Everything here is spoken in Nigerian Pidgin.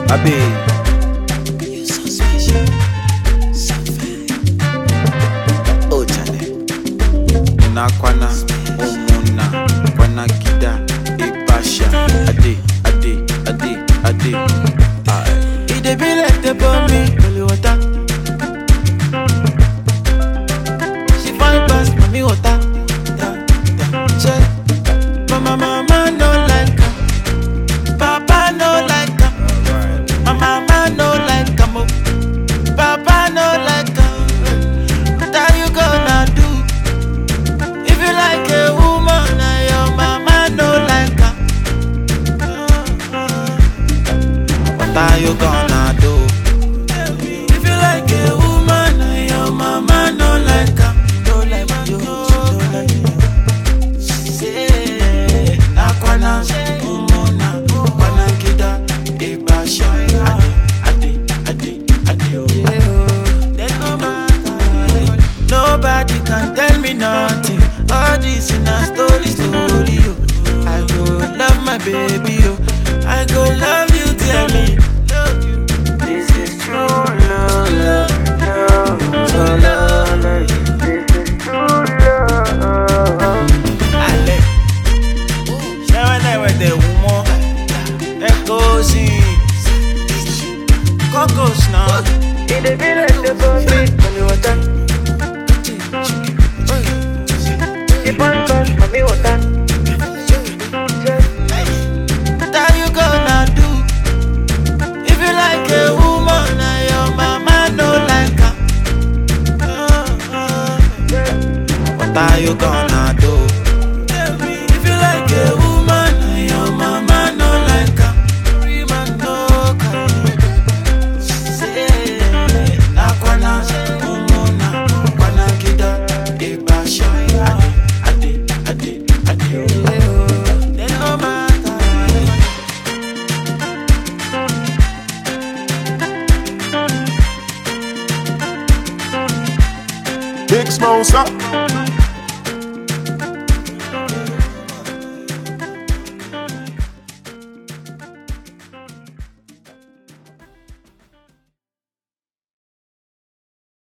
Abe. You so special, so fine. Oh, Charlie. na kwana umuna kwana kida ibasha ade ade ade ade Aye. It dey be like the bomb holy water. She fine pass mommy water. Yeah, yeah. Check. Mama, mama no like her. Papa no like her. My mama no like her. mo. Papa no like her. What are you gonna do? If you like a woman and your mama no like her. What are you gonna do? If you like a woman and your mama no like her, no like you, no like you. Say, Nakwana, Umona, Kwana Kida, Ibasha, Ade, Ade, Ade, Ade, oh. There's no matter. Nobody can tell me nothing. All this in a story, story. Oh. I go love my baby, oh. I go love you, tell me. Love you. This is true love, love, love, so love. This is true love. Ale, ṣé wọn náà wẹ̀ tẹ̀ wù mọ́? Ẹ kó sí kókòs náà. Ìdè bí lè ṣe bọ́ sí pẹ̀lú ọ̀tá. Ìbọn bọ́ mọ̀mí ọ̀tá. What are you gonna do? If you like a woman and your mama no like her, what are you gonna do? If you like a woman and your mama no like her, man no can. Say, nakwana, umona, kwana kida, ibasha, ade, ade, ade, ade, oh. Then no matter. Big Smosa.